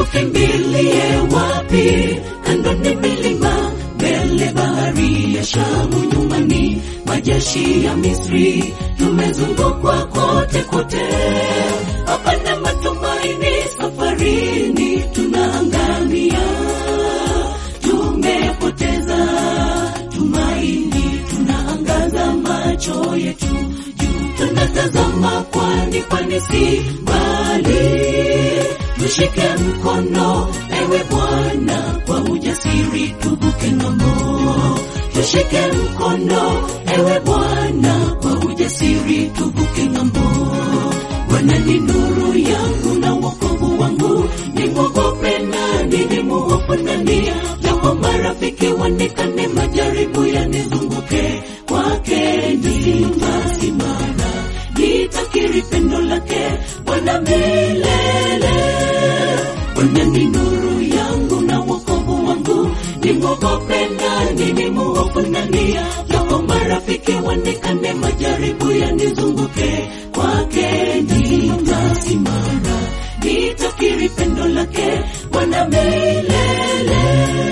tukimbilie wapi? Kando ni milima, mbele bahari ya Shamu, nyumani majeshi ya Misri. Tumezungukwa kote kote, hapana matumaini safarini, tunaangamia, tumepoteza tumaini, tunaangaza macho yetu juu, tunatazama kwani, kwani si mbali. Tushike mkono ewe Bwana, kwa ujasiri tuvuke ng'ambo. Tushike mkono ewe Bwana, kwa ujasiri tuvuke ng'ambo. Bwana ni nuru yangu na wokovu wangu, nimwogope nani? Nimwogope nani? Japo marafiki wanikane, majaribu yanizunguke, kwake nitasimama, nitakiri pendo lake Bwana milele. Bwana ni nuru yangu na wokovu wangu, nimwogope nani? Nimwogope nani? Japo marafiki wanikane, majaribu yanizunguke, kwake nitasimama, nitakiri pendo lake Bwana milele.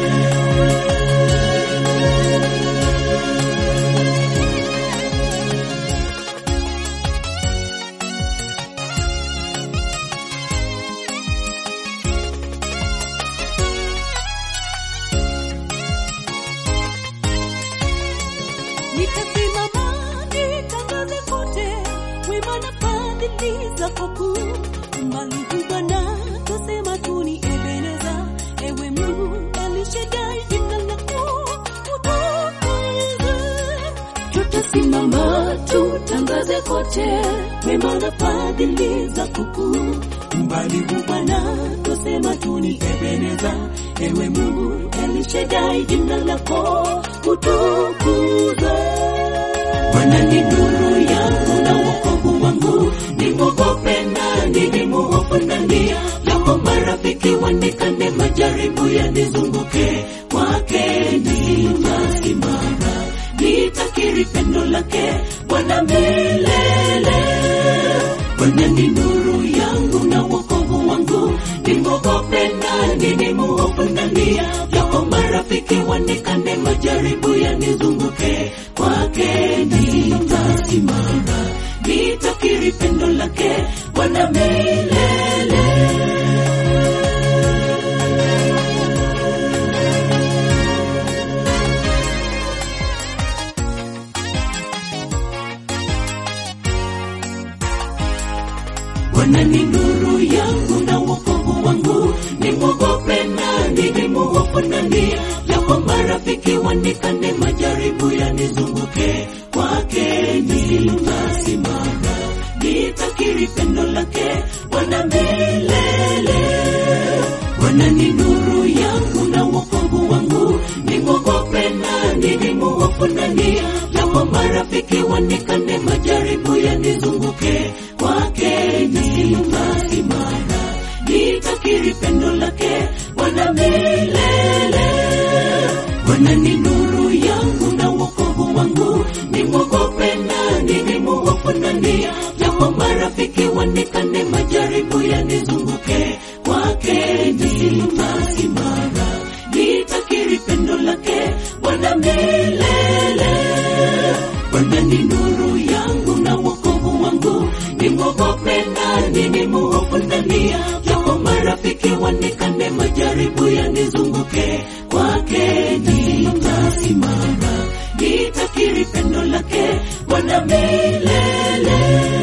Nitasimama nitangaze kote wema na fadhili zako kuu. Umbali huu Bwana twasema tu ni Ebeneza. Ewe Mungu Elishadai, jina lako utukuzwe. Tutasimama tutangaze kote wema na fadhili zako kuu. Umbali huu Bwana twasema tu ni Ebeneza. Ewe Mungu Elishadai, jina lako utukuzwe. Bwana ni nuru yangu na wokovu wangu, nimwogope nani? Nimwogope nani? Japo marafiki wanikane, majaribu yanizunguke, kwake nitasimama, nitakiri pendo lake Bwana milele. Bwana ni nuru yangu na wokovu wangu, nimwogope nani? Nimwogope nani? Japo marafiki wanikane, majaribu yanizunguke, kwake nitasimama, nitakiri pendo lake Bwana milele. Bwana ni nuru yangu na wokovu wangu, nimwogope nani? Nimwogope nani? Japo marafiki wanikane, majaribu yanizunguke, kwake nitasimama, nitakiri pendo lake Bwana milele. Bwana ni nuru yangu na wokovu wangu, nimwogope nani? Nimwogope nani? Japo marafiki wanikane, majaribu yanizunguke, kwake nitasimama, nitakiri pendo lake Bwana milele. Bwana ni nuru yangu na wokovu wangu, nimwogope nani? Nimwogope nani? Japo marafiki wanikane, majaribu yanizunguke, kwake nitasimama, nitakiri pendo lake Bwana milele. Bwana ni nuru yangu na wokovu wangu, nimwogope nani? Nimwogope nani? Japo marafiki wanikane, majaribu yanizunguke, kwake nitasimama, nitakiri pendo lake Bwana milele.